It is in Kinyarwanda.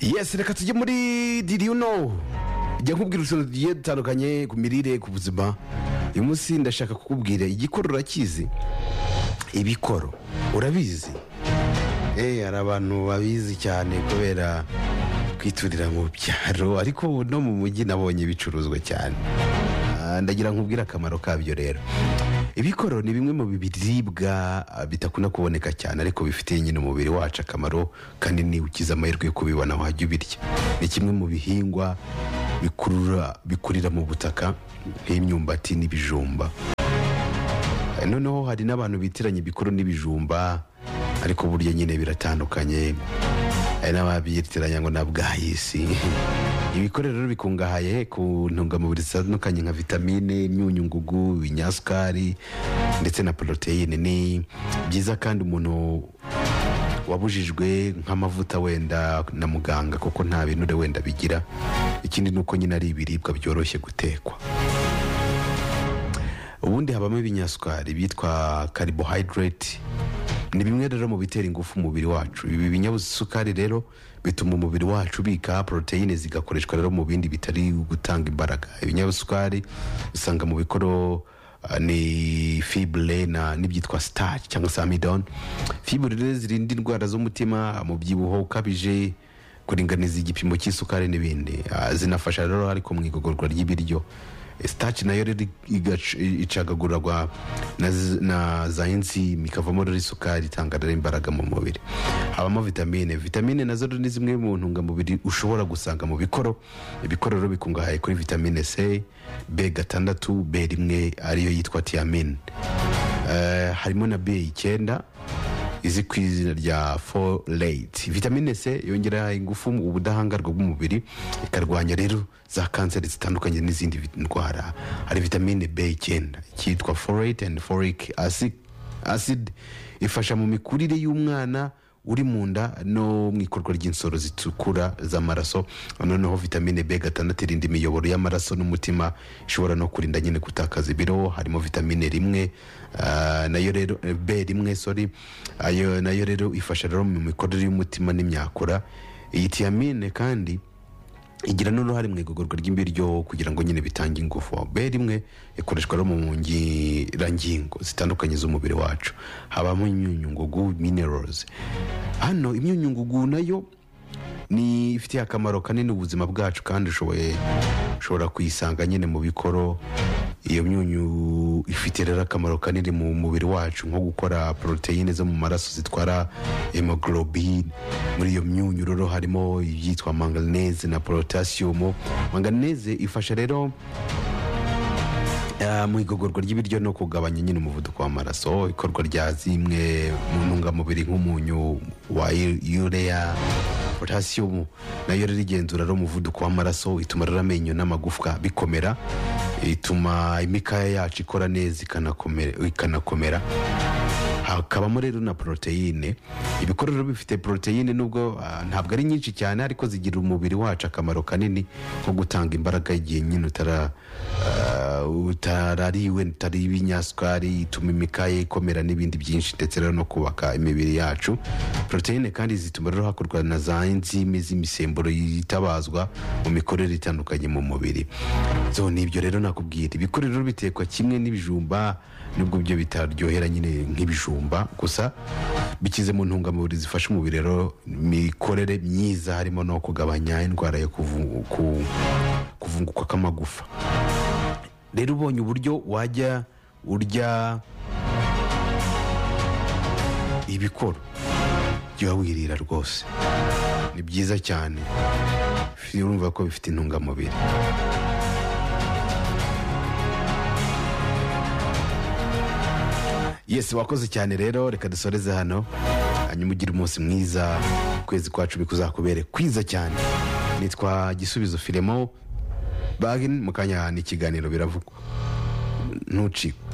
yesi reka tujye muri diriyu no jya nkubwira utuntu tugiye dutandukanye ku mirire ku buzima uyu munsi ndashaka kukubwira igikoro urakizi ibikoro urabizi eee hari abantu babizi cyane kubera kwiturira mu byaro ariko no mu mujyi nabonye bicuruzwa cyane Ah, ndagira nkubwire akamaro kabyo rero ibikoro ni bimwe mu biribwa ah, bidakunda kuboneka cyane ariko bifitiye nyine umubiri wacu akamaro kanini ukize amahirwe yo kubibona wajya ubirya ni kimwe mu bihingwa bikurura bikurira mu butaka nk'imyumbati n'ibijumba Eh, noneho hari n'abantu bitiranya ibikoro n'ibijumba ariko burya nyine biratandukanye hari n'ababitiranya ngo na bwayisi ibikoro rero bikungahaye ku ntungamubiri zitandukanye nka vitamine imyunyu ngugu ibinyasukari ndetse na poroteyine ni byiza kandi umuntu wabujijwe nk'amavuta wenda na muganga kuko nta binure wenda bigira ikindi ni uko nyine ari ibiribwa byoroshye gutekwa ubundi habamo ibinyasukari bitwa carbohydrate ni bimwe rero mu bitera ingufu umubiri wacu ibi binyasukari rero bituma umubiri wacu ubika poroteyine zigakoreshwa rero mu bindi bitari gutanga imbaraga ibinyasukari usanga mu bikoro ah, ni fibure na n'ibyitwa starch cyangwa se amidon fibure rero zirinda indwara z'umutima umubyibuho ukabije kuringaniza igipimo cy'isukari n'ibindi Ah, zinafasha rero ariko mu igogorwa ry'ibiryo sitaci nayo rero igac- icagagurwa na z- na za enzime ikavamo rero isukari itanga rero imbaraga mu mubiri habamo vitamine vitamine nazo rero ni zimwe mu ntungamubiri ushobora gusanga mu bikoro ibikoro rero bikungahaye kuri vitamine c b gatandatu b rimwe ariyo yitwa tiamine Eh, harimo na b icyenda izi ku izina rya folate vitamine c yongera ingufu mu ubudahangarwa bw'umubiri ikarwanya rero za kanseri zitandukanye n'izindi vi- ndwara hari vitamine b icyenda cyitwa folate and folic acid, acid ifasha mu mikurire y'umwana uri mu nda no mu ikorwa ry'insoro zitukura z'amaraso noneho vitamine b gatandatu irinda imiyoboro y'amaraso n'umutima ishobora no kurinda nyine gutakaza ibiro harimo vitamine rimwe ah, nayo rero eh, b rimwe sorry ayo nayo rero ifasha rero mu mikorere y'umutima n'imyakura iyi tiamine kandi igira n'uruhare mu igogorwa ry'ibiryo kugira ngo nyine bitange ingufu b rimwe ikoreshwa rero mu ngirangingo zitandukanye z'umubiri wacu habamo imyunyungugu minerals hano imyunyungugu nayo ni ifitiye akamaro kanini ubuzima bwacu kandi ushoboye ushobora kuyisanga nyine mu bikoro iyo myunyu ifite rero akamaro kanini mu mubiri wacu nko gukora poroteyine zo mu maraso zitwara hemoglobine muri iyo myunyu rero harimo ibyitwa manganese na porotasiyomu manganese ifasha rero Ah, mu igogorwa ry'ibiryo no kugabanya nyine umuvuduko w'amaraso ikorwa rya zimwe mu ntungamubiri nk'umunyu wa yu- urea potasiyumu nayo rero igenzura rero umuvuduko w'amaraso ituma rero amenyo n'amagufwa bikomera ituma imikaya yacu ikora neza ikanakomera, ikanakomera hakabamo rero na poroteyine ibikoro rero bifite poroteyine nubwo ah, ntabwo ari nyinshi cyane ariko zigirira umubiri wacu akamaro kanini nko gutanga imbaraga igihe nyine utara ah, utarariwe utari ibinyasukari ituma imikaya ikomera n'ibindi byinshi ndetse rero no kubaka imibiri yacu poroteyine kandi zituma rero hakorwa na za enzime z'imisemburo yitabazwa mu mikorere itandukanye mu mubiri so ni ibyo rero nakubwira ibikoro rero bitekwa kimwe n'ibijumba nubwo byo bitaryohera nyine nk'ibijumba gusa bikize mu ntungamubiri zifasha umubiri rero mikorere myiza harimo no kugabanya indwara yo kuvu- ku- kuvunguka kw'amagufa rero ubonye uburyo wajya urya ibikoro jya wirira rwose ni byiza cyane urumva ko bifite intungamubiri yesi wakoze cyane rero reka dusoreze hano hanyuma ugire umunsi mwiza ukwezi kwacu bikuzakubere kwiza cyane nitwa gisubizo filemo bagin mu kanya ni ikiganiro biravugwa ntucikwe